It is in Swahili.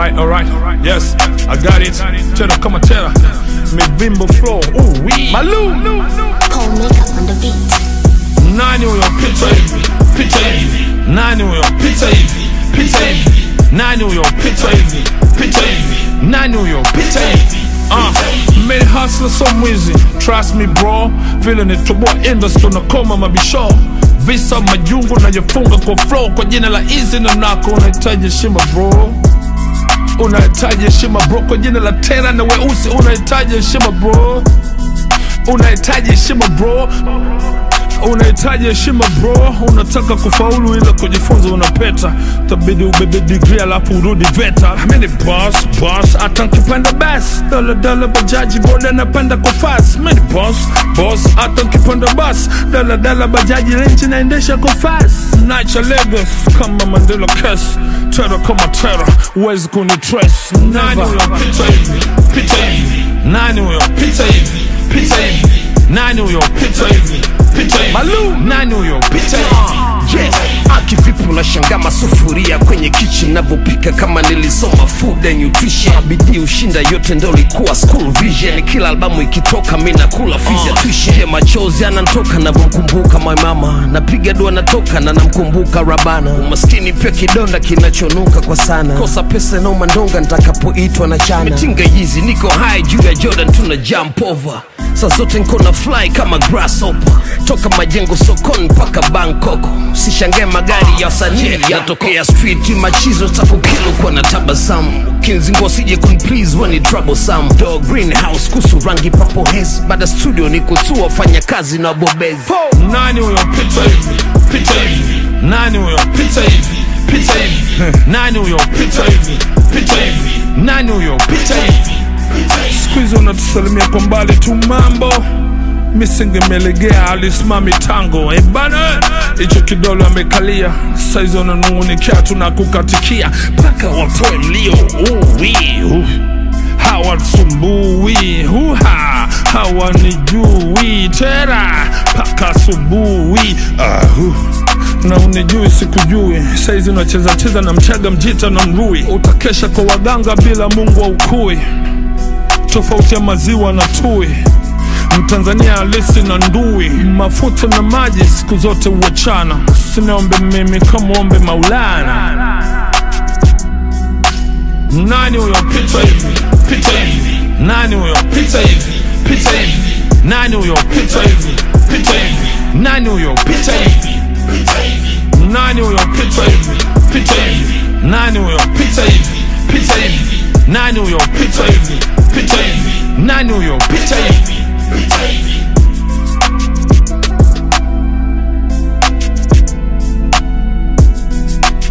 Alright, alright, yes, I got it. Tera kama tera, mivimbo flow, ooh wee. Malu, Cold makeup on the beat. nani huyo pita hivi, pita hivi, nani huyo pita hivi, pita hivi, nani huyo pita hivi, pita hivi, nani huyo pita hivi. Uh, made hustler so mwizi trust me bro vile nitoboa industry nakoma mabisho visa majungu najifunga kwa flow kwa jina la easy na nako unahitaji heshima bro unahitaji heshima bro kwa jina la tera na weusi unahitaji heshima bro unahitaji heshima bro unahitaji heshima bro unataka kufaulu ila kujifunza unapeta tabidi ubebe digri alafu urudi veta mini boss boss hata nkipanda bas daladala bajaji boda napanda kwa fas mini boss boss hata nkipanda bas daladala bajaji renchi naendesha kwa fas nacha Lagos kama Mandela kes tera kama tera uwezi kunitrace nani huyo pita hivi pita hivi nani huyo pita hivi pita hivi nani huyo pita hivi pita hivi Malu nani huyo pita hivi Yeah. Akivipi unashanga masufuria kwenye kitchen navyopika kama nilisoma food and nutrition bidii ushinda yote ndo likuwa school vision kila albamu ikitoka mi nakula fizya tuition yeah, machozi anantoka navyomkumbuka my mama napiga dua natoka na namkumbuka rabana umaskini pia kidonda kinachonuka kwa sana kosa pesa nauma ndonga nitakapoitwa na chana mitinga hizi niko high juu ya jordan tuna jump over saa zote nko na fly kama grasshopper toka majengo sokoni mpaka bangkok sishangae magari ya wasanii yatokea street machizo takukilo kwa na tabasamu kinzingo sije kunplease wani troublesome do greenhouse kusu rangi papo hes baada studio ni kutua fanya kazi na bobezi nani huyo pita hivi pita hivi nani huyo pita hivi pita hivi nani huyo pita hivi pita hivi nani huyo pita hivi siku hizi unatusalimia kwa mbali tu mambo misingemelegea alisimami tango ebana hicho kidole amekalia saizi wananungunikia tunakukatikia mpaka watoe mlio uwi uh. hawasumbui huha hawanijui tera mpaka asubuhi ahu na unijui sikujui saizi unacheza cheza na mchaga mjita na mrui utakesha kwa waganga bila mungu wa ukui tofauti ya maziwa na tui mtanzania halisi na ndui mafuta na maji siku zote huachana siniombe mimi kamwombe maulana nani huyo pita hivi pita hivi nani huyo pita hivi pita hivi nani huyo pita hivi pita hivi nani huyo pita hivi nani huyo pita hivi pita hivi nani huyo pita hivi pita hivi nani huyo pita hivi pita hivi nani huyo pita hivi